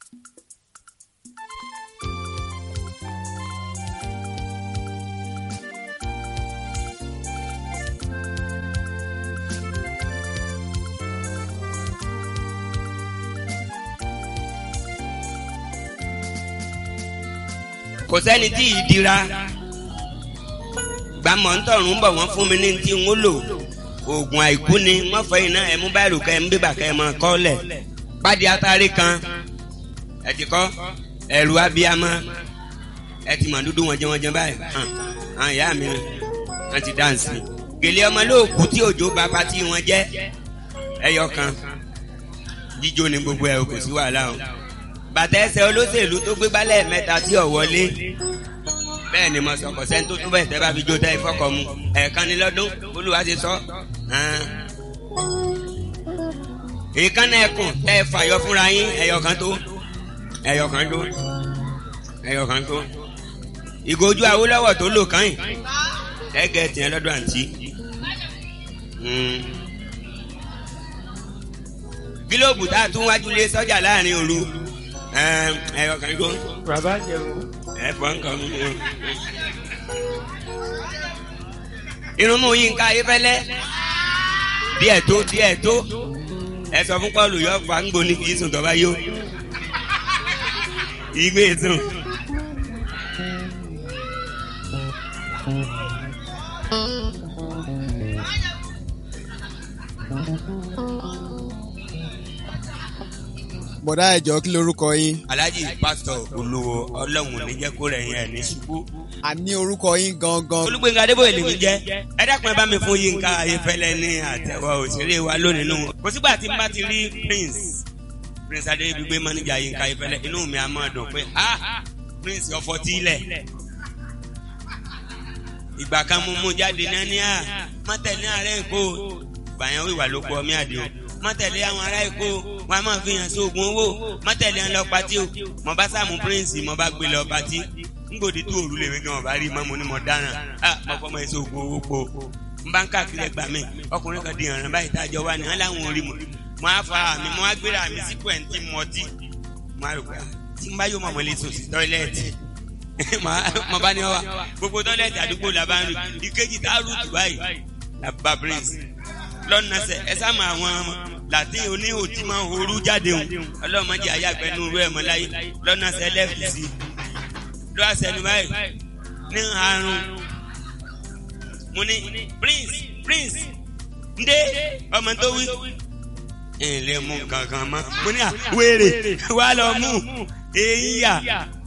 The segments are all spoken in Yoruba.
kò sẹ́ni tí ì dira gbàmọ̀ ń tọ̀run ń bọ̀ wọ́n fún mi ní ti ń lò oògùn àìkú ni wọ́n fẹ́ iná ẹ̀ mú báyìí kẹ́ ẹ̀ ń bíbà kẹ́ ẹ̀ mọ̀ kọ́ lẹ̀ pàdé atari kan ẹ̀ ti kọ́ ẹ̀rù abiyamọ ẹ̀ ti mọ̀ dúdú wọn jẹ́ wọn jẹ́ báyìí hàn hàn ìyá mi wọ́n ti dáǹsì gèlè ọmọ lóòkù tí òjò bá pati wọn jẹ́ ẹyọ kan jíjó ni gbogbo ẹ̀ kò sí wàhálà o bàtà ẹsẹ̀ olóṣèlú tó gbé balẹ̀ mẹ́ta tí ò wọlé bẹ́ẹ̀ ni mo sọ kò sẹ́ni tó tún bẹ́ẹ̀ tẹ́ bá fi jó tẹ́ ìfọkọ̀ mu ẹ̀ẹ̀kan ní lọ́dún olúwa ti sọ. ìkànnì ẹkùn tẹ́ ẹ fàyọ fúnra yín ẹ̀yọ̀kan tó ẹ̀yọ̀kan tó ẹ̀yọ̀kan tó ìgòjú Awólọ́wọ̀ tó lò kàn yín ẹ̀gẹ́ tiẹ̀ lọ́dún àǹtí. gílóòbù tá a tún wájú lé sọ́jà láàrin òru ẹ̀yọ̀kan tó. bàbá jẹun. ẹ fọ nǹkan mi ni o. irun mú yín ká ayéfẹ́lẹ́ díẹ̀ tó díẹ̀ tó ẹ sọ fún Pọ́ọ̀lù yọ fà ń gbóni kì í sùn tọ́ba yó ìgbé sùn. bọ̀dá ẹ̀jọ̀ kí lorúkọ yín. Alhaji pásítọ̀ olówó ọlọ́run níjẹ́ kó rẹ̀ yẹn ní ṣubú. a ní orúkọ yín gangan. Olúgbénga Adébóyè lèmi jẹ́ ẹ dákun ẹ bá mi fún Yínká Ayéfẹ́lẹ́ ní àtẹ̀wọ́ òṣèré wa lónìí nù. kò sígbà tí n bá ti rí Prince Prince Adébígbé mọ́níjà Yínká Ayéfẹ́lẹ́ inú mi á máa dùn pé ah Prince ọ̀fọ̀ tí ilẹ̀. ìgbà kan mo mú jáde náà ní à mọ́tẹ̀lẹ́ ààrẹ Èkó gbàyàn wíwà ló kọ mí àdéhùn mọ́tẹ̀lẹ́ àwọn ará Èkó wọn a máa fi hàn sí oògùn owó mọ́tẹ̀lẹ́ ń lọ patí o mo bá sàmú Prince mo bá gbé lọ patí ngbòdì tó òru lèmi gan ọba rí mọ́mu ni mo dáràn á mo fọmọ èso oògùn owó po n bá ń káàkiri ẹgbà mi ọkùnrin kan di ìrànràn báyìí tájọ wá ní wọn láwọn orí mo mo á fa mi mo á gbéra mi sí pẹ̀ntì mọtí mo á rò pé tí n bá yóò mọ̀mọ́ lè sùn sí tọ́ílẹ̀tì mo bá ní ọ wa gbogbo tọ́ílẹ̀tì àdúgbò la bá ń rí ìkejì tá a rú tù báyìí la bá Prince lọ́nà sẹ ẹ sá mọ àwọn latin oníhò tí máa ń horú jáde hùn ọlọ́mọdé ayágbẹ́ ní orú ẹ̀ mọ́ láyé lọ́nà sẹ lẹ́fì sí ló wá sẹ́nu báyìí ní àrùn mo ní Prince Prince ndé ọmọ tó wí ẹ lè mú kankan mọ́ mo ní à wéèrè wà lọ mú èyí yà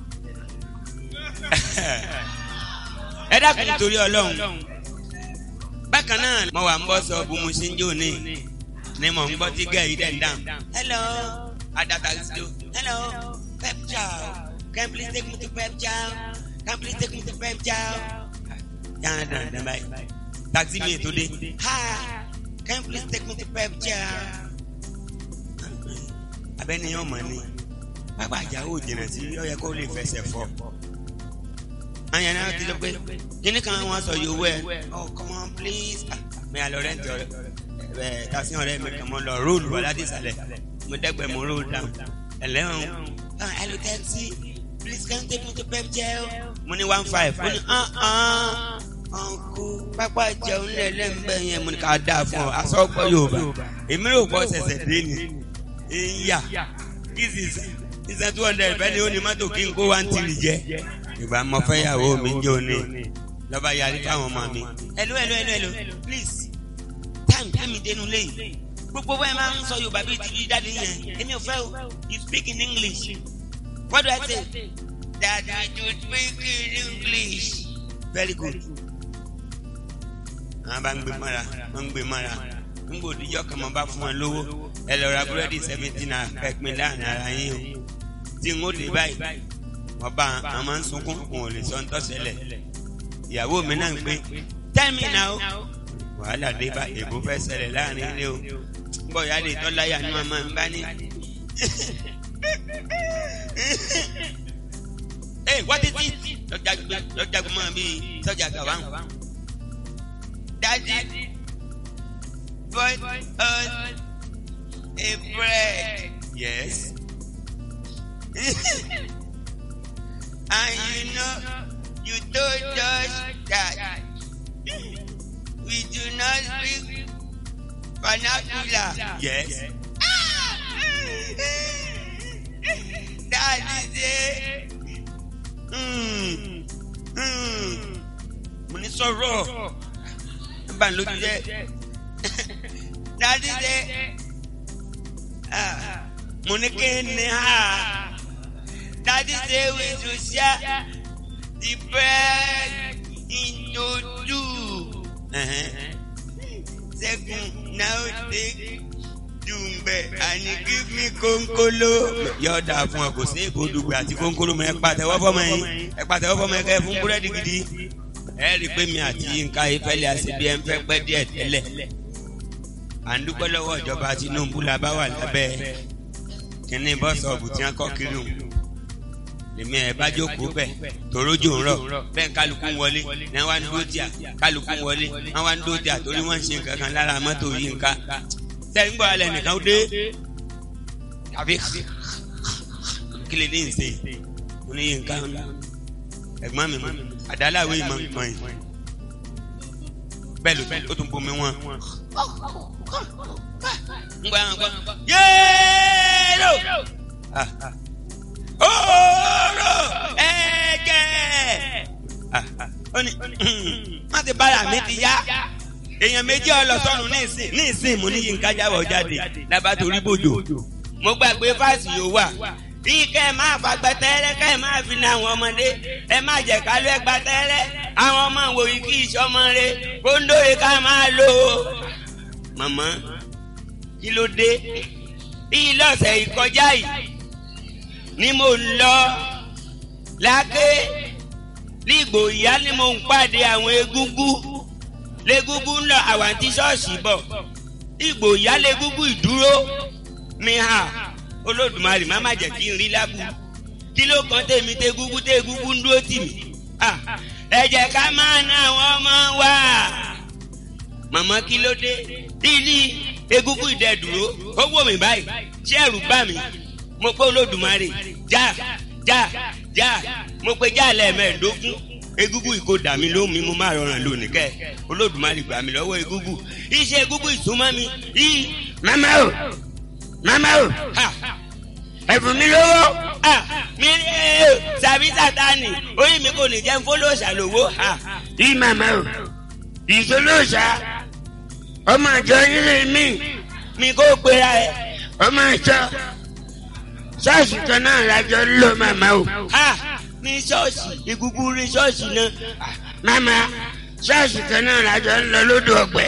ẹ dákun torí Ọlọ́run bákan náà mo wà ń bọ́ sọ bó mo ṣe ń jò ní ni mo ń gbọ́ tí gẹ̀ẹ́yì dẹ̀ ń dáhùn. hello adata still hello pep chow can you please take me to pep chow can you please take me to pep chow. yàrá dáná dáná báyìí taxi mi ètò dé ha can you please take me to pep chow. abẹ́ni ọmọ ni pápá àjáwò jìnnà sí ó yẹ kó lè fẹsẹ̀ fọ́ àyàn náà ti lọ pé kíní kan wọn sọ yòówó ẹ oh come on please mi à lọ rẹ́ǹtì ọ̀rẹ́ ẹ tàṣí ọ̀rẹ́ mi kàn mọ́ lọ róòlù wà láti ìsàlẹ̀ mo dẹ́gbẹ̀ mo róòlù down ẹlẹ́wọ̀n hello taxi please can you take me to pep gel mo ní one five mo ní ọ̀nkú pápá jẹun lẹ́lẹ́mbẹ́ yẹn mo ní ká dáa fún ọ asọ́gbọ́ Yorùbá èmi rò pọ̀ ṣẹ̀ṣẹ̀ dé ni ìyá this is is two hundred bẹ́ẹ̀ ni ó ní mọ́tò kí n kó one three jẹ ìgbà mọ fẹ́ yàwó mi jẹ́ òní lọ́ba yarí fáwọn ọmọ mi. hello hello hello hello please time tẹ́mi dénú lẹ́yìn gbogbo bẹ́ẹ̀ máa ń sọ yorùbá bíi ti dáadé yẹn èmi ò fẹ́ o you speak in english what do i say daddy you speak in english very good. àwọn bá ń gbé mọ́ra wọ́n ń gbé mọ́ra ń gbòdìjọ́ kan mọ́ bá fún wọn lówó ẹ lọ ra búrẹ́dì seventeen naira pẹ́ẹ́pin láàrin ara yín o tí n ó dé báyìí wọ́n bá a máa ń sunkún wọn ò lè sọ ntọ́sẹ̀lẹ̀ ìyàwó mi náà ń pé tell me now wàhálà dé bá èbó fẹ́ ṣẹlẹ̀ láàrin ilé o bọ́ ìyá lè tọ́láyà ní màmá mi bá ní. ee what is it lọ́jà gbọ́mọ bíi sọ́jà gàwáhùn. daddy bought us a bread. yes and you know you told us that we do not speak vernacular. Yes. that is it. Mm. Mm. mo ní sọ̀rọ̀ ẹ bá ń lójú jẹ́ that is it. Ah. mo ní kí ni ha that is it we should share the bread into two. Uh-huh. Second, now take dùngbẹ àní give me kónkóló. yóò dáa fún ọ kò sí èkó dùgbẹ àti kónkóló mọ ẹ pàtẹ́wọ́ fọmọ yín ẹ pàtẹ́wọ́ fọmọ yín kẹ́ ẹ fún búrẹ́dì gidi. ẹ rí i pé mi àti Yínká Ayéfẹ́lẹ́ àṣebí ẹ ń fẹ́ pẹ́ díẹ̀ tẹ́lẹ̀. à ń dúpẹ́ lọ́wọ́ ìjọba Tinubu la bá wà lábẹ́ kínní bọ́sọ̀ọ̀bù tí wọ́n kọ́ kiri hùn. èmi ẹ̀ bá jókòó bẹ̀ torójò ń rọ̀ bẹ́ẹ̀ kálukú ń wọlé ní wọ́n á ń dúró tíà kálukú ń wọlé wọ́n á ń dúró tíà torí wọ́n ń ṣe nǹkan kan lára mọ́tò Yínká sẹ́yìn gbọ́ alẹ́ nìkan dé tàbí kílè ní ìsè mo ní Yínká ẹ̀gbọ́n mi mọ́ àdáláwé ìmọ̀ nǹkan yìí bẹ́ẹ̀ ló ó tún bomi wọn. ń gbọ́ àwọn gbọ́ yéèrò ooo ẹ̀jẹ̀ ó ní má ti bára mi ti yá èèyàn méjì ọlọsọrun ní ìsìn ní ìsìn mo ní Yínká jáwọ́ jáde lábá torí bòjò mo gbàgbé fáàsì yóò wà bí kẹ́ ẹ máa fagbẹ́ tẹ́rẹ́ kẹ́ ẹ máa fi ní àwọn ọmọdé ẹ má jẹ́ ká ló ẹ gba tẹ́rẹ́ àwọn ọmọ wòye kí ìṣọmọ rẹ kóńdóye ká máa lò ó. màmá kí ló dé bí lọ́sẹ̀ ìkọjá yìí ni mo ń lọ láké nígbò ìyá ni mo ń pàdé àwọn egúngún légúngún ń lọ àwọn àti ṣọ́ọ̀ṣì bọ̀ ìgbò ìyá légúngún ìdúró mi hà olódùmarè má má jẹ́ kí n rí lábù kí ló kàn tèmi tégúngún tégúngún ń dúró tì mí ẹ jẹ́ ká máa ná àwọn ọmọ wa màmá kí ló dé ilé egúngún ìdẹ́dúró ó wò mí báyìí ṣé ẹ̀rù bá mi mo pé olódùmarè já já já mo pe já lẹ́ẹ̀mẹ́ẹ̀ẹ́dógún egúngún ìkó dà mí lóhùn mi mo máa rọrùn lónìí kẹ olódùmarè gbà mí lọ́wọ́ egúngún iṣẹ́ egúngún ìsúnmọ́ mi yìí. mama o mama o ẹ̀fún mi lówó mi sàbí sátani orí mi kò ní jẹ́ fọlọ́ọ̀ṣà lówó. yìí mama o ìṣolóòṣà ọmọ àjọ ilé mi mi kò pera ẹ ọmọ àjọ ṣọ́ọ̀ṣì kan náà lájọ ló màmá o. ní ṣọ́ọ̀ṣì egungun rí ṣọ́ọ̀ṣì náà. màmá ṣọ́ọ̀ṣì kan náà lájọ ń lọ lódò ọgbẹ́.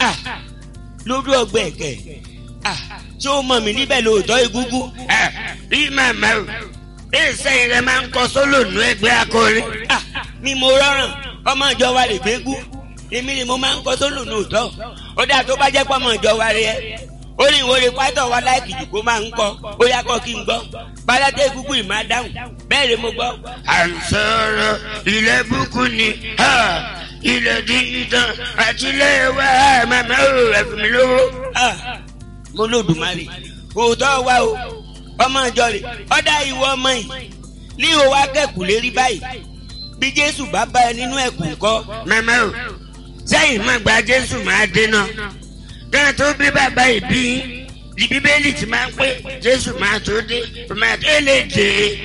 lódò ọgbẹ́ kẹ̀ ṣé o mọ̀ mí níbẹ̀ lóòótọ́ egungun. rí màmá o bẹ́ẹ̀ sẹ́yìn rẹ máa ń kọ sólò nú ẹgbẹ́ akọrin. mi mo rọrùn ọmọ ìjọ wa lè gbégún èmi ni mo máa ń kọ sólò nú òótọ́ ó dáa tó bá jẹ́ pọ́ ọmọ ìjọ wa rẹ ó ní ìwé pátọ̀ wa láìkì jù kó máa ń kọ́ ó yá kọ́ kí n gbọ́ bàdàdé gúgú ì máa dáhùn bẹ́ẹ̀ ni mo gbọ́. à ń sọ̀rọ̀ ilẹ̀ búkú ni ilẹ̀ dídán àti ilé wa màmá ò ẹ̀fún mi lówó. mo lódùmarè òótọ́ wa o ọmọ ìjọ rẹ̀ ọ̀dà ìwọ ọmọ yìí ní òwò akẹ́kùn lérí báyìí bí jésù bá bá ẹ nínú ẹ̀kún kọ́. màmá o sẹ́yìn má gba jésù máa dé náà dáná tó bí bàbá ìbí ní bíbélì ti máa ń pé jésù máa tó dé máa tó lè dé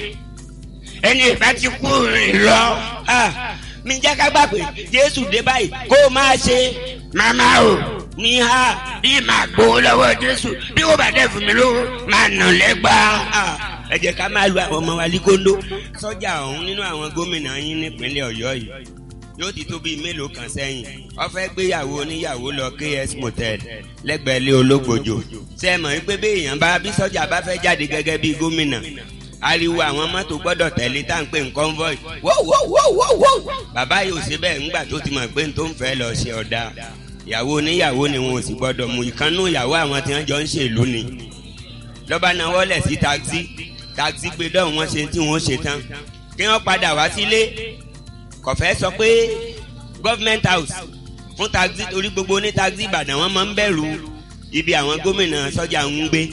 ẹni ìbá ti kú rìn lọ. mi jẹ́ ká gbà pé jésù dé báyìí kó o máa ṣe. màmá o ní ha bí màá gbowó lọ́wọ́ jésù bí wọ́n bá dẹ̀ fún mi lówó máa nà lẹ́gbàá. ẹ jẹ́ ká máa lu àwọn ọmọ wa líkóńdó. sọ́jà ọ̀hún nínú àwọn gómìnà yín nípínlẹ̀ ọ̀yọ́ yìí yóò ti tó bíi mélòó kan sẹ́yìn ó fẹ́ gbéyàwó oníyàwó lọ ks motel lẹ́gbẹ̀ẹ́ lé ológbòjò ṣé ẹ mọ̀ wípé bí èèyàn bá bí sọ́jà bá fẹ́ jáde gẹ́gẹ́ bíi gómìnà ariwo àwọn mọ́tò gbọ́dọ̀ tẹ̀lé tá à ń pè ní convoy wọ́wọ́wọ́wọ́ bàbá yìí ò ṣe bẹ́ẹ̀ ńgbà tó ti mọ̀ pé n tó ń fẹ́ lọ ṣe ọ̀dà ìyàwó oníyàwó ni wọn ò sì gbọ́dọ̀ mú ìkànnú ìyàwó àwọn tí wọ́n jọ ń ṣèlú ni lọ́ba náà wọlé sí taxi taxi gbé dọ́ọ̀ wọn ṣe tí wọ́n ṣe tán kí wọ́n padà wá sílé kọ̀fẹ́ sọ pé government house fún taxi torí gbogbo ní taxi ìbàdàn wọn máa ń bẹ̀rù ibi àwọn gómìnà sọ́jà ń gbé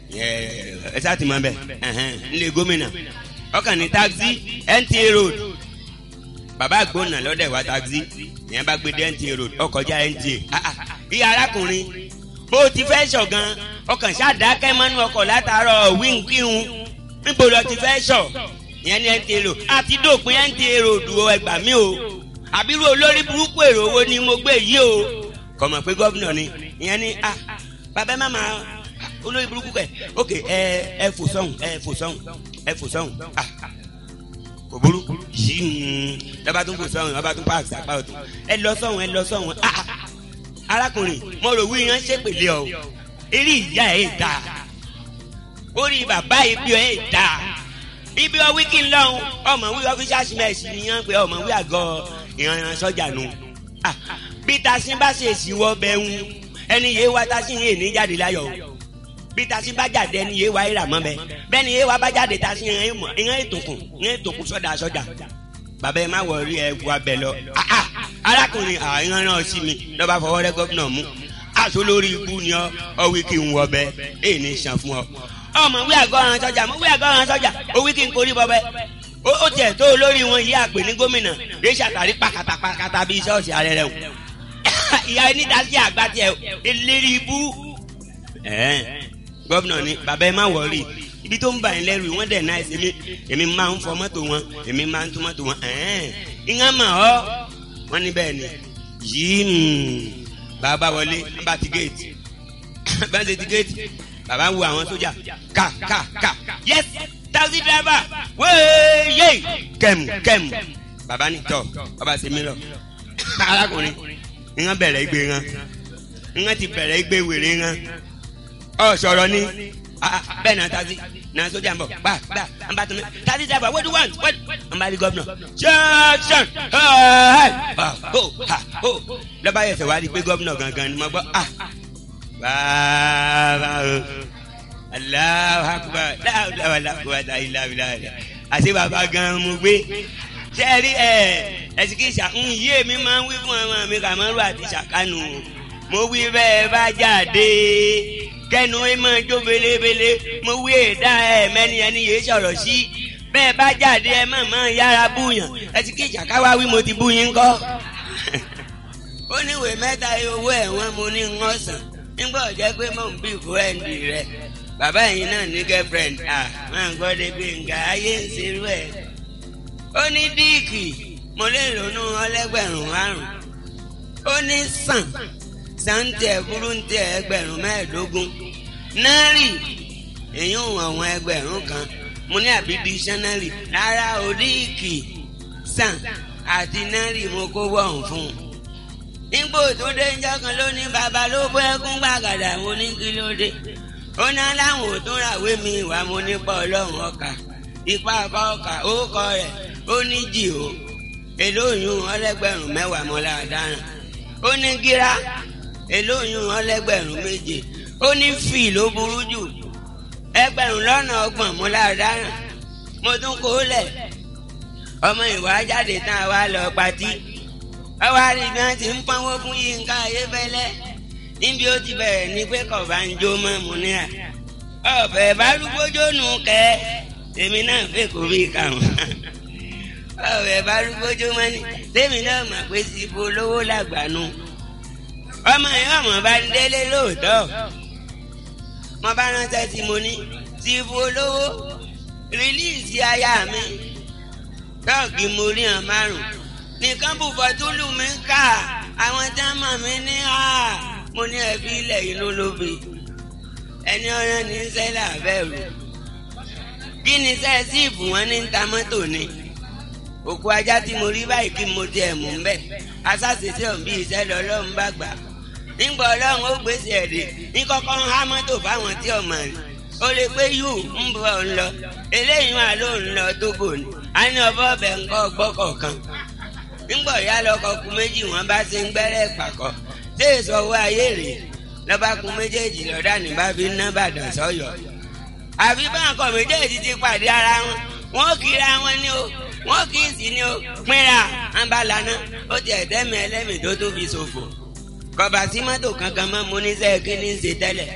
ẹ sá ti mọ bẹ nílé gómìnà ọkàn ní taxi NTA road bàbá àgbọ̀nà lọ́dẹ̀ wá taxi ìyẹn bá gbé dé NTA road ọkọjá NTA ìyá arákùnrin bó ti fẹ́ ṣọ̀gan ọkàn ṣàdákẹ́ mọ́nú ọkọ̀ látàárọ̀ wíńkíhun níbo lọ ti fẹ́ ṣọ̀ ìyẹn ní NTA road àti dòpin NTA road o ẹgbà mí o àbírú olórí burúkú èrò owó ni mo gbé yìí o kọ̀mọ̀ pé gómìnà ni ìyẹn ní ah bàbá má máa olórí burúkú kẹ ok ẹ ẹ fò sọhùn ẹ fò sọhùn ẹ fò sọhùn ah kò burú yìí lọ́ba tún fò sọhùn lọ́ba tún pààkì sápá ọ̀tún ẹ lọ sọhùn ẹ lọ sọhùn ah arákùnrin mo rò wí yẹn ṣépèlé ọ eré ìyá ẹ dà orí bàbá ibi ẹ dà ibi ọ wíkì ńlọrun ọmọ wí ọfíṣà símẹsì nìyẹn pé ọmọ wí àgọ ìrànràn sọjà nù bí tasin bá ṣe ìsìwọ bẹ́ẹ̀ ń ẹni yé wa tasin yé ní jáde láyọ̀ bí tasin bá jáde ẹni yé wa ìrà mọ́ bẹ́ẹ̀ bẹ́ẹ̀ ni yé wa bá jáde tasin ìyẹn ètòkùn ìyẹn ètòkùn sọ́dà sọ́dà bàbá ẹ má wọrí ẹ wà bẹ lọ arákùnrin àìrán náà sí mi lọ́ba fọwọ́ rẹ gómìnà mú aṣọ lórí ikú ni ọ ọ wí kí n wọ bẹ èyí ní sàn fún ọ ọmọ wí àgọ́ràn sọ́jà mo wí àgọ́ràn sọ́jà ó wí kí n korí bọ́bẹ́ ó tiẹ̀ tó olórí wọn yí àpè ní gómìnà rí ṣàtàrí pàkàtà pàkàtà bíi ṣọ́ọ̀ṣì ààrẹ rẹ̀ ìyá ẹni dasí àgbà tiẹ̀ eléré ibú gómìnà ni bàbá ẹ má wọrí ibi tó ń bà yín lẹ́rù wọ́n dẹ̀ náà èmi èmi máa ń fọ mọ́tò wọn èmi máa ń tún mọ́tò wọn ìyẹn mà ọ́ wọ́n ní bẹ́ẹ̀ ni yìí bàbá wọlé ń bá ti géètì bá ń ṣe ti géètì bàbá ń wo àwọn sójà ká ká ká yes taxi driver wéyé kẹmù kẹmù bàbá ní tọ ọba ṣe mí lọ arákùnrin ìyẹn bẹ̀rẹ̀ igbe wọn ìyẹn ti bẹ̀rẹ̀ igbe wèrè wọn ọ sọ̀rọ̀ ni bẹ́ẹ̀ náà taxi na sójà ń bọ̀ gbà gbà ń bá tún mi taxi driver what do you want what ń bá rí gọ́vnà ṣẹ́ṣẹ́n lọ́ba yẹ̀sẹ̀ wá rí pé gọ́vnà gangan ni mo gbọ́ ah bàbá o Allahu akbar láwùláwà láwùláwà láwùláwà àti bàbá gan mo gbé sẹ́ẹ̀rí ẹ̀ ẹ̀sìkìsà ń yé mi máa ń wí fún ọmọ mi kàmọ́rù àti sàkánù mo wí bẹ́ẹ̀ bá jáde kẹnu ẹ máa jó belebele mo wí èdá ẹ mẹ́ni ẹni yéé sọ̀rọ̀ sí bẹ́ẹ̀ bá jáde ẹ má máa yára búyàn ẹ̀sìkìsà káwá wí mo ti bú yín kọ́ ó níwèé mẹ́ta owó ẹ̀wọ̀n mo ní ń ọ̀sán nígbà ọ̀jẹ́ pé mò ń bí fúrẹ́ǹdì rẹ̀ bàbá yìí náà ní girlfriend à máa ń gbọ́ débi nǹkan ayé ń serú ẹ̀. ó ní díìkì mo lè lónú ọlẹ́gbẹ̀rún márùn. ó ní sàn sàǹtẹ̀ burúǹtẹ̀ ẹgbẹ̀rún mẹ́ẹ̀ẹ́dógún. náírì èyí ń àwọn ẹgbẹ̀rún kan mo ní àbí dísánárì rárá o díìkì sàn àti náírì mo kó wọ̀hún fún un nígbò tó dé ńjọ́ kan ló ní bàbá ló bọ́ ẹkún gbàgàdà mo ní kí ló dé ó ní aláwọ̀ ò tún ràwé mi ìwà mo nípa ọlọ́run ọkà ipa ọkà ọkà orúkọ rẹ̀ ó ní jì ó èlóyún ọlẹ́gbẹ̀rún mẹ́wàá mọ́lá dáná ó ní gíra èlóyún ọlẹ́gbẹ̀rún méje ó ní fì ló burú jù ẹgbẹ̀rún lọ́nà ọgbọ̀n mọ́lá dáná mo tún kó lẹ̀ ọmọ ìwà jáde tán wá lọ patí ọwọ́ àrígbọ́n ti ń pọ́nwó fún Yínká Ayéfẹ́lẹ́ níbi ó ti bẹ̀rẹ̀ ní pé kọ̀ọ̀bá ń jó mọ́ mu ní à ọ̀fẹ́ bá rúgbójó nù kẹ́ tèmi náà fẹ́ kó bí kàwọn ọ̀fẹ́ bá rúgbójó mọ́ ní tèmi náà mà pé sí ibo lówó làgbàánu ọmọ yẹn ọmọ bá ń délé lóòótọ́ mo bá ránṣẹ́ tí mo ní sí ibo lówó rìlíìsì aya mi tọ́ọ̀gì mo rí hàn márùn-ún nìkan bù fọtúlù mi ká àwọn tí wọn mọ mi ní à mo ní ẹbí ilẹ̀ inú lóbi ẹni ọ̀rẹ́ ní sẹ́lẹ̀ àbẹ̀rù kí ni sẹ́ẹ̀ síìpù wọn ní ta mọ́tò ni òkú ajá tí mo rí báyìí kí mo tiẹ̀ mú ń bẹ̀ asáṣeṣe òbí iṣẹ́ lọ́lọ́run bá gbà nígbà ọlọ́run ó gbèsè ẹ̀dẹ̀ ní kọ́kọ́ ń há mọ́tò fáwọn tí ọmọ rẹ̀ ó lè pé yù ń bọ̀ ń lọ eléyìí wà ló ń lọ Tógò ni a ní ọbọ̀ ọbẹ̀ ńkọ́ gbọ́kọ̀ọ̀kan ńgbọ̀ ya lọkọ̀ ku méjì wọn bá ṣe ń gbẹ́rẹ́ pàkọ́ ṣé èso owó ayé rèé lọ́ba kun méjèèjì lọ́dà ní bá fi ná bàdàn sọ́yọ́ àfi báńkọ̀ méjèèjì ti pàdé ara wọn wọn kìíra wọn ní o wọn kì í sì ní o pínra wọn bá lana ó ti ẹ̀dẹ́mi ẹlẹ́mi tó tún fi ṣòfò kọba sí mọ́tò kankan mọ́ mo ní sẹ́ẹ̀ kí ní í ṣe tẹ́lẹ̀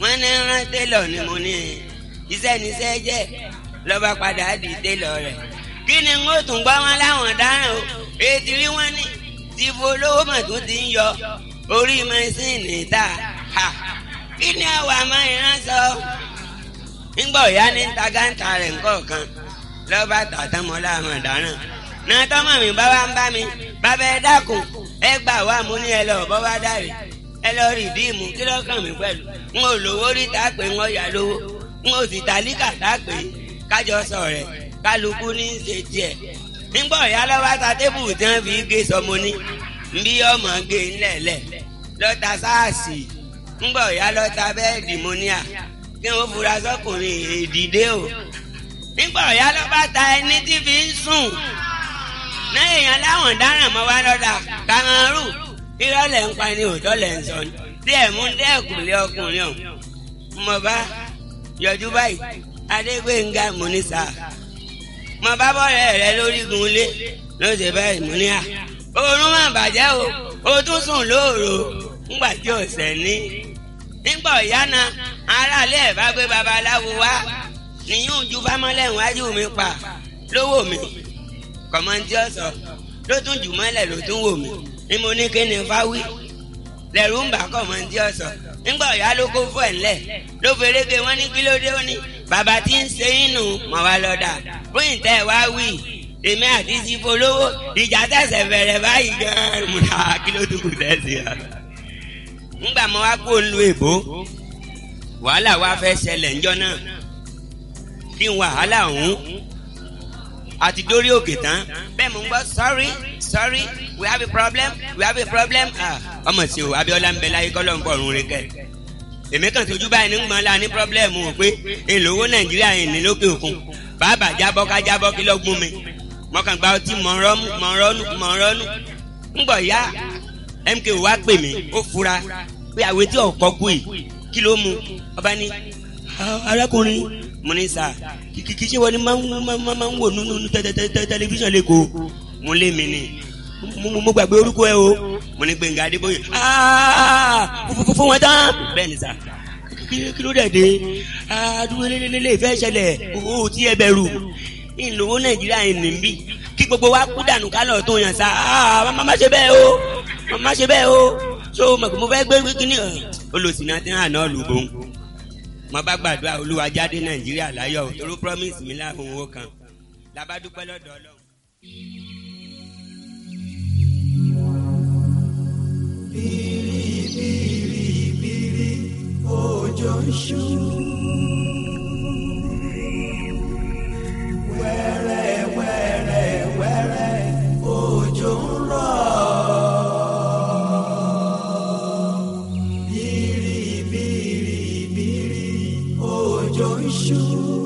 wọ́n ní rán télọ̀ ni mo ní iṣẹ́ níṣẹ́ jẹ́ lọ́ba padà di télọ̀ rẹ̀ kí ni n ó tún gbọ́ wọn láwọn dáràn o ètí rí wọn ní ti folówó mọ̀ tó ti ń yọ orí mẹ́sìnì ta ha kí ni àwa máa ń rán sọ ńgbà òyá ní tagańtà rẹ̀ ńkọ̀ọ̀kan lọ́ba tàtàmọ́ láwọn dáràn náà tọ́mọ̀ mi bá wá ń bá mi bàbá ẹ dákun ẹ gbà wá mo ní ẹ lọ bọ́ wá dàrí ẹ lọ rí díìmù kí ló kàn mí pẹ̀lú n ò lówó rí tá a pè ń ọ̀yà lówó n ò sì tàlíkà tá a pè kájọ sọ rẹ̀ kálukú ní í ṣe tiẹ̀ nígbà ọ̀yá lọ́wọ́ ta tébù tí wọ́n fi gé sọmọ ní nbí ọmọ gé ńlẹ̀lẹ̀ lọ́ta sáàsì nígbà ọ̀yá lọ́ta bẹ́ẹ̀dì mọ́níà kí wọ́n fura sọ́kùnrin èdìdé o nígbà ọ̀yá lọ́ba ta ẹni tí fi ń sùn náà èèyàn láwọn dáràn mọ́ wá lọ́dà kàmárù irọ́ lẹ̀ ń pa ni òótọ́ lẹ̀ ń sọ ni díẹ̀ mú dẹ́kùnlé ọkùnrin ọ̀hún mo bá yọjú báyìí adégbénga múnísà mo bá bọ́ọ̀rẹ́ rẹ lórígun ilé ló ṣe báyìí mú ní à oorun má bàjẹ́ o o tún sùn lóòrò ńgbà tí ò sẹ́ ní. nígbà ọ̀yá náà aráalé ẹ̀ bá gbé babaláwo wá níyún ju fámọ́lẹ̀ wájú mi pa lówó mi kọ̀mọ́ntì ọ̀sọ̀ ló tún jù mọ́lẹ̀ ló tún wò mí ni mo ní kí ni fáwí lẹ́rù ń bà kọ̀mọ́ntì ọ̀sọ̀ nígbà ọ̀yá ló kó fún ẹ̀ ńlẹ̀ ló ferege wọn ní kílódé ó ní bàbá tí ń ṣe inú mọ̀ wá lọ́dà fún ìtẹ́ wá wí èmi àti sífo lówó ìjà tẹ̀sẹ̀ bẹ̀rẹ̀ báyìí gan-an mo ní kí ló dúkù tẹ̀sí à. ńgbà mo wá kó lu èbó wàhálà wa fẹ́ ṣẹlẹ̀ ńjọ́ náà kí n wàhálà ọ̀hún àti dórí òkè tán bẹ́ẹ̀ mo ń gbọ́ sorry sorry we have a problem we have a problem ọmọ sí o Abíọ́lá ń bẹ láyé kọ́lọ́ ń bọ̀ ọ̀run rẹ kẹ́ èmi kàn tójú báyìí ní gbọ́n la ní pírọ́blẹ́mù o pé èlòwó nàìjíríà yìí ní lókè òkun bàbá jábọ́ ká jábọ́ kí lọ́gbọ́n mi mọ̀kàn gba ọtí mọ̀rọ́nù mọ̀rọ́nù mọ̀rọ́nù ńgbọ̀ ya MKO wá pè mí ó fura pé àwẹ̀ tí ọ̀kọ́ kú yìí kí ló mu ọba ní arákùnrin mo ní sà kìkì ṣé wọ́n ní máa ń wò nínú tẹlifíṣàn lẹ́kọ̀ọ́ mo lé mi ni mo gbàgbé orúkọ ẹ o mo ní Gbẹ̀ngà Adébóyè fún wọn tán bẹ́ẹ̀ ni sà kí ló dẹ̀ dé àdúgbò lélẹ́lẹ́lẹ́ ìfẹ́ ṣẹlẹ̀ o tí ẹ bẹ̀rù ìlówó nàìjíríà yìí nìbí kí gbogbo wa kú dànù kálọ̀ tó yàn sá má ṣe bẹ́ẹ̀ o má ṣe bẹ́ẹ̀ o so mo fẹ́ gbé kíní olùsìnà tí hàn náà lùbọ̀ mo bá gbàdúrà olúwa jáde nàìjíríà láyọ̀ toró promise mi láàbùn owó kan làbádúpẹ́ lọ́dọ̀ ọlọ́run. bìrìbìrìbìrì òjò ń ṣú. wẹ́rẹ́ wẹ́rẹ́ wẹ́rẹ́ òjò ń rọ̀. bìrìbìrìbìrì òjò ń ṣú.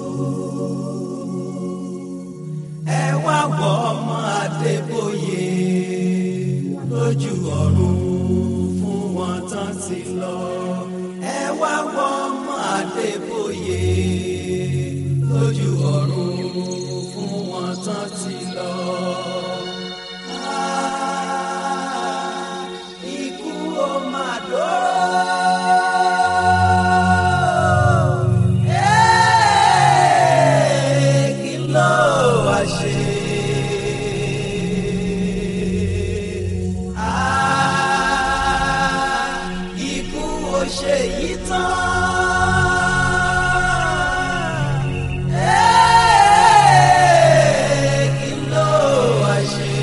ẹ wá wọ ọmọ Adébóyè lójú ọ̀run fún wọn tán ti lọ. ẹ wá wọ ọmọ Adébóyè lójú ọ̀run fún wọn tán ti lọ. Ah, ikú ó máa dóró. Eh, kí ló wá ṣe? Ah, ikú ó ṣe yí tán. Eh, kí ló wá ṣe?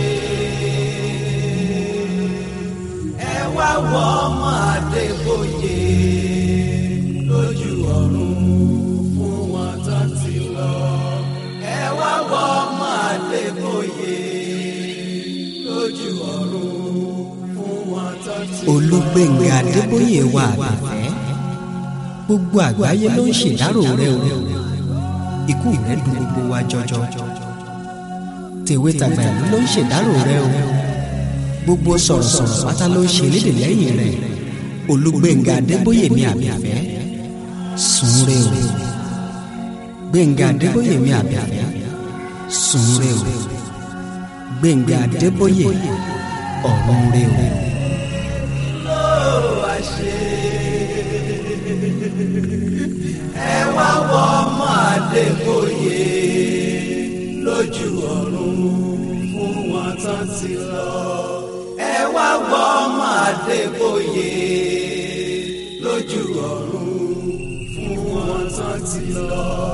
ẹ wá wọ ọmọ Adébóyè lójú ọ̀run fún wọn tán ti lọ. ẹ wá wọ ọmọ Adébóyè lójú ọ̀run fún wọn tán ti lọ. Olúgbénga Adébóyè wà àbẹ̀fẹ́ gbogbo àgbáyé ló ń ṣèdárò rẹ o ikú rẹ dùn gbogbo wa jọjọ tèwe tàgbà ìlú ló ń ṣèdárò rẹ o gbogbo sọ̀rọ̀sọ̀rọ̀ pátá ló ń ṣe lédè lẹ́yìn rẹ Olúgbénga Adébóyè mi àbẹ̀fẹ́ sùn re o Gbénga Adébóyè mi àbẹ̀fẹ́ sùn re o Gbénga Adébóyè ọ̀run re o. ló wá ṣe ẹ wá wọ ọmọ Adébóyè lójú ọ̀run fún wọn tán ti lọ. ẹ wá wọ ọmọ Adébóyè lójú ọ̀run fún wọn tán ti lọ.